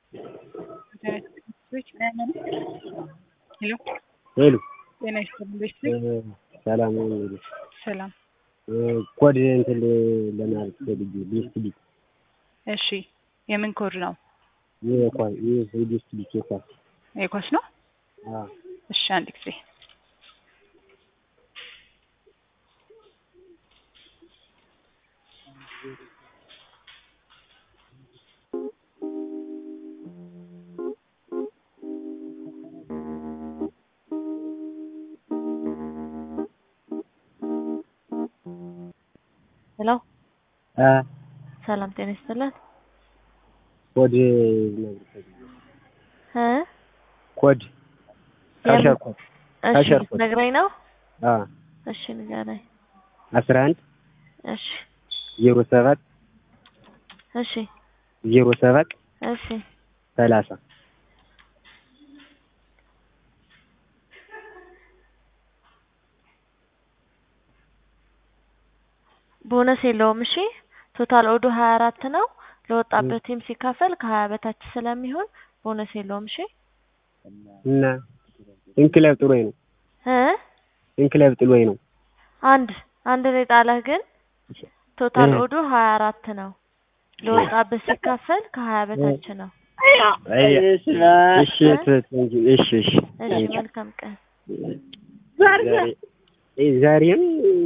ሄሎ ሄሎ ጤና ይስጥልኝ ቤተሰብ ሰላም ነው እንግዲህ ሰላም ኮድ እንትን ለማለት ፈልጌ ሊስት ሊክ እሺ የምን ኮድ ነው የኳስ ይህ ሊስት ሊክ የኳስ የኳስ ነው አዎ እሺ አንድ ጊዜ ሄሎ አ ሰላም ጤና ይስጥልን ኮድ ልነግርህ ፈልጌ እ ኮድ ካሸር ኮድ እሺ ካሸር ኮድ ነግረኝ ነው አ እሺ ንገረኝ አስራ አንድ እሺ ዜሮ ሰባት እሺ ዜሮ ሰባት እሺ ሰላሳ ቦነስ የለውም እሺ ቶታል ኦዱ ሀያ አራት ነው ለወጣበት ቲም ሲካፈል ከሀያ በታች ስለሚሆን ቦነስ የለውም እሺ እና እንክለብ ጥሎኝ ነው እ እንክለብ ጥሎኝ ነው አንድ አንድ ነው የጣለህ ግን ቶታል ኦዱ ሀያ አራት ነው ለወጣበት ሲካፈል ከሀያ በታች ነው አይ እሺ እሺ እሺ እሺ እሺ መልካም ቀን ዛሬ ዛሬም